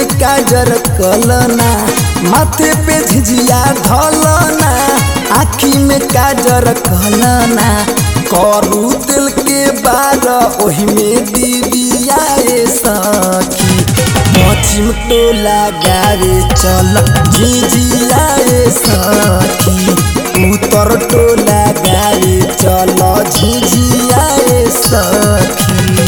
काजर कलना माथे पे झिझिया धलना आखी में काजर कलना करू दिल के बार ओही में दीदिया ए सखी पश्चिम टोला गावे चल झिझिया ए सखी उत्तर टोला गावे चल झिझिया ए सखी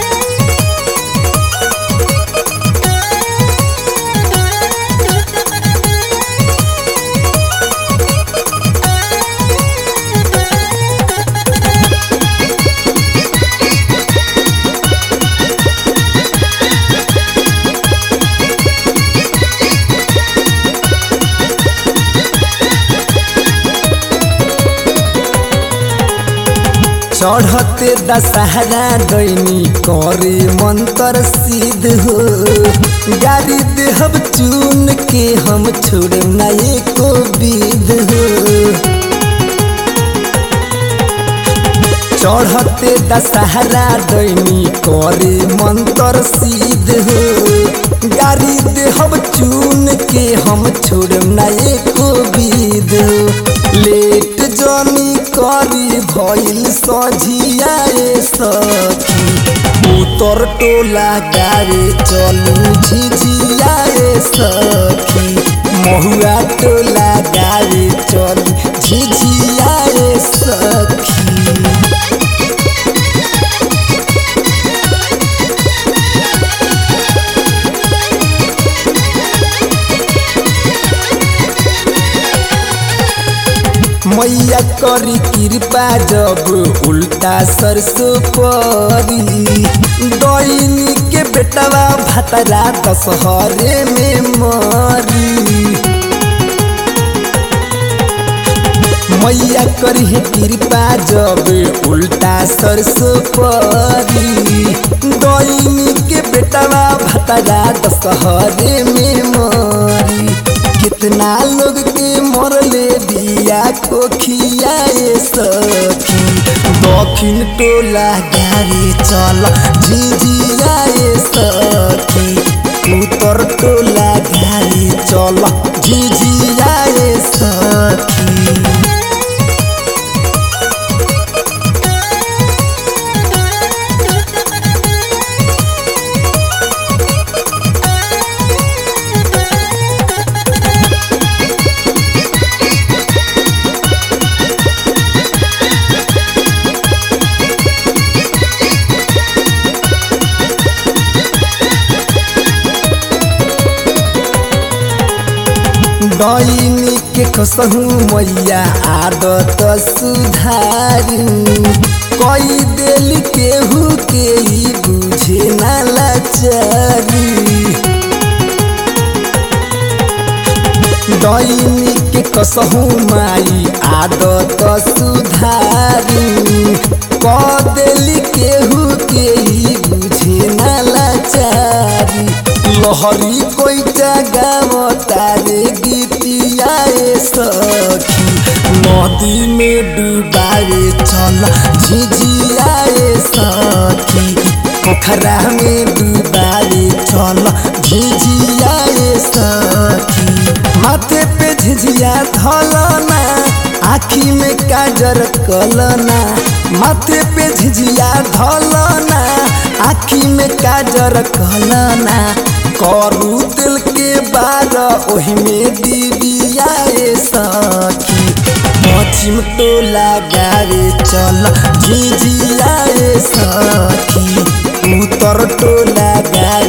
चढ़ते दशहरा दैनी करे मंत्र सिद्ध हो गाड़ी देहब चून के हम छोड़े ना एको विध हो चढ़ते दशहरा दैनी करे मंत्र सिद्ध हो गाड़ी देहब चून के हम छोड़े ना एको विध लेट जनी करी भइल सझिया ए सखी उतर टोला गावे चलू झिझिया ए सखी महुआ टोला गावे चलू झिझिया ए सखी मैया करी कृपा जब उल्टा सरसों परी दैनी के बेटवा भतरा दशहरे में मरी मैया करी है कृपा जब उल्टा सरसों परी दैनी के बेटवा भतरा दशहरे में मरी कितना लोग के मरले बिया कोखिया ए सखी दक्षिण टोला गाड़ी चल झिझिया ए सखी उत्तर टोला गाड़ी चल झिझिया ए सखी दैनी के कसहू मैया आदत सुधारी कई दिल केहू के ही बुझे ना लाचारी दैनी के कसहू माई आदत सुधारी क दिल केहू के ही बुझे ना लाचारी लहरी कोई जगह तारे गीतिया ए सखी नदी में डुबावे चल झिझिया ए सखी पोखरा में डुबावे चल झिझिया ए सखी माथे पे झिझिया धलना आखी में काजर कलना माथे पे झिझिया धलना आखी में काजर कलना करू दिल के बार ओही में दीदिया ए सखी पश्चिम टोला गावे चल झिझिया ए सखी उत्तर टोला गावे